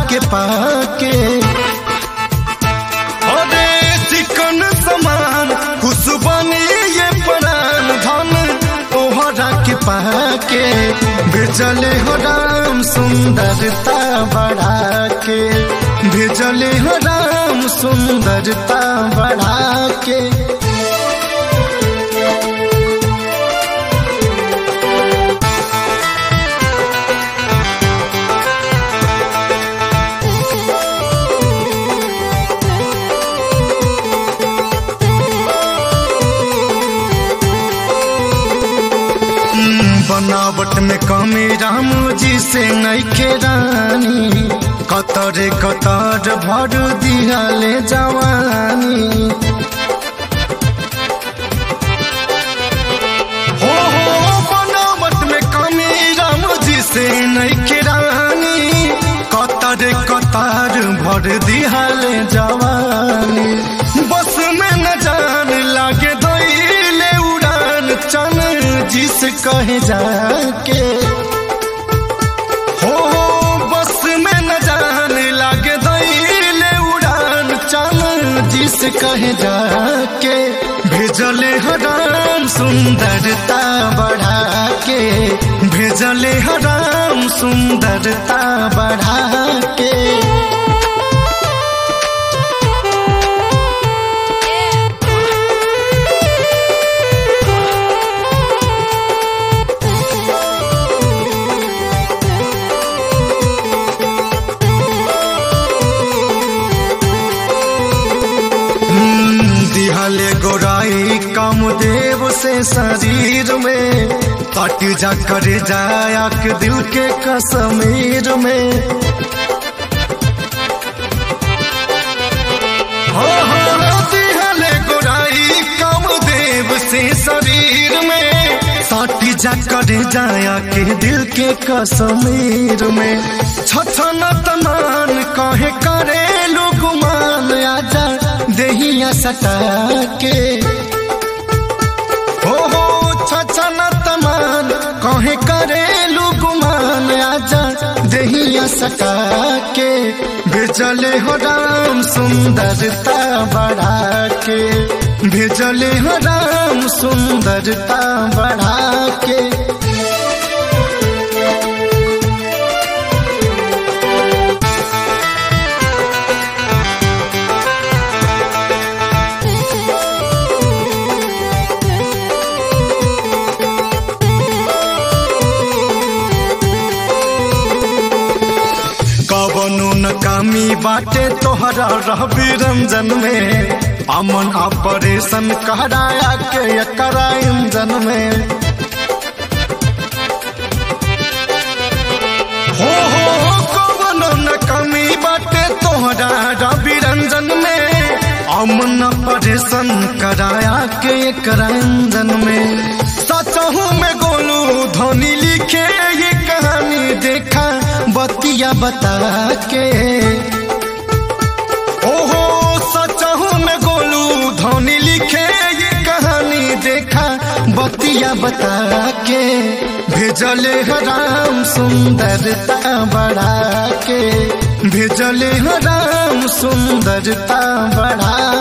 के पाके अरे चिकन समान खुशबनी ये प्राण धन तोहरा के पाके भेजले हो राम सुंदरता बढ़ा के भेजले हो राम सुंदरता बढ़ा के बनावट में कमी राम जी से नैखे रानी कतर कतर भर दियाले जवानी हो हो बनावट में कमी राम जी से नैखे रानी कतर कतर भर दियाले जवानी बस में न जान लागे दैले उड़ान चन जिस कहे जाके हो बस में न जान लागे दैले उड़ान चल जिस कहे जाके भेजले हराम सुंदरता बढ़ा के भेजले हराम सुंदरता बढ़ा के दिहले गोराई कामदेव से शरीर में कट जा करे जाया के दिल के कश्मीर में हो हो दिहले गोराई कामदेव से शरीर में साटी जा करे जाया के दिल के कश्मीर में छछन तमान कहे करे गुमान आजा देहिया सटा के हो हो छछन तमान कहे करे गुमान आजा देहिया सटा के भेजले हो राम सुंदरता बढ़ा के भेजले हो राम सुंदरता बढ़ा के कवनो न कामी बाटे तोहरा रहबी रंजन में अमन ऑपरेशन कराया के एकरा इंजन में हो हो कवनो न कमी बाटे तोहरा रवि रंजन में अमन ऑपरेशन कराया के एकरा इंजन में सचहू में गोलू धोनी लिखे ये कहानी देखा बतिया बता के ओहो सचहू में गोलू धोनी लिखे ये कहानी देखा बतिया बता के भेजले राम सुंदरता बढ़ा के भेजले राम सुंदरता बढ़ा